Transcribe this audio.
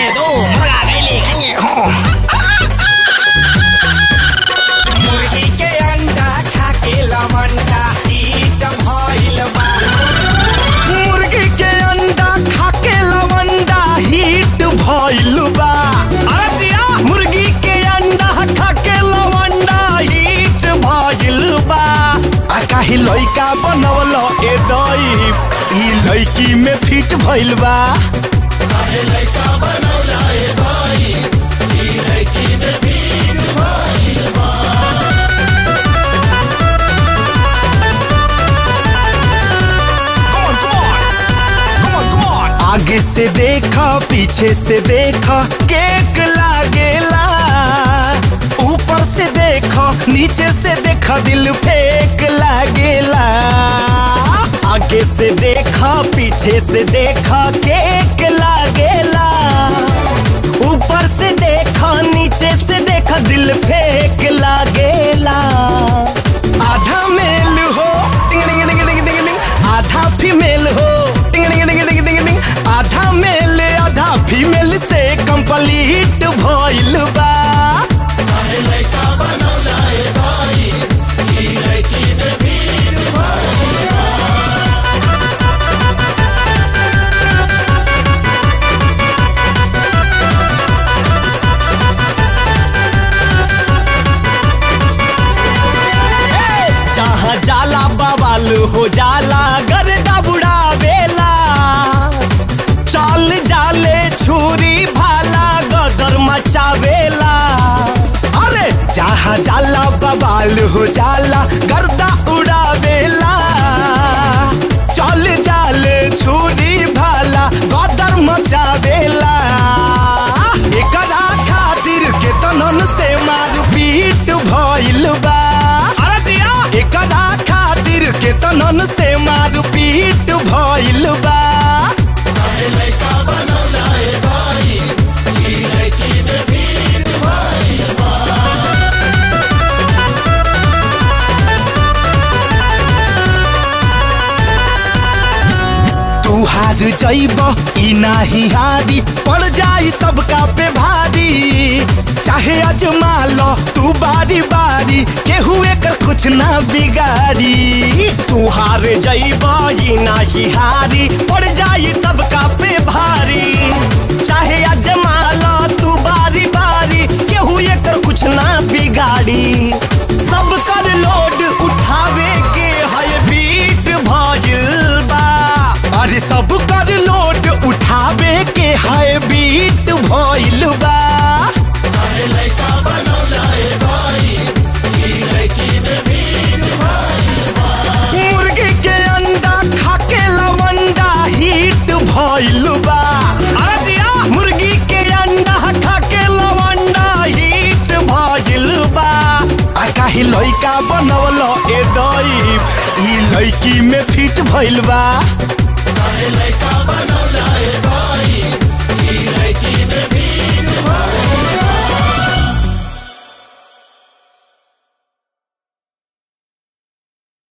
दो मुर्गा डेली खाएंगे हो मुर्गी के अंडा खा के लवंडा हीट भइल बा मुर्गी के अंडा खा के लवंडा हीट भइल बा अरे जिया मुर्गी के अंडा खा के लवंडा हीट भइल बा आ काहे लइका बनवल ए दई ई लइकी में फिट भइल बा Come on, come on. Come on, come on. आगे से देखा पीछे से देखा केक लागेला ऊपर से देखा नीचे से देखा दिल फेक लागेला आगे से देखा पीछे से देखा केक लागेला ऊपर से देखा नीचे से देखा दिल फेक लागेला आधा मेल हो टिंग टिंग टिंग टिंग टिंग टिंग आधा फीमेल हो टिंग टिंग टिंग टिंग टिंग टिंग आधा मेल आधा फीमेल से कंप्लीट भइल बा जहाँ जाला बवाल हो जाला गर्दा बुढ़ावेला चल जाले छुरी भाला गदर मचावेला अरे जहाँ जाला बवाल हो जाला गर्दा उड़ावेला चल जाले छुरी भाला गदर मचावेला एकरा खातिर केतनन से मार पीट भइल बा अरे जिया एकरा खातिर केतनन से मार पीट भइल बा तू हार जइब ई नाही हारी पड़ जाई सबका पे भारी चाहे अजमा लो तू बारी बारी केहू एकर कुछ ना बिगाड़ी तू हार जइब ई नाही हारी पड़ जाई सबका पे भारी चाहे अजमा लो तू बारी बारी केहू एकर कुछ ना बिगाड़ी सब कर लोड उठावे के है बीट भइल बा अरे सब कर लोड उठावे के है बीट भइल बा मुर्गी के अंडा खा के लवंडा हीट भइल बा अरे जिया मुर्गी के अंडा खा के लवंडा हीट भइल बा आ काहे लइका बनवल ए दई ई लइकी में फिट भइल बा लइका बनौला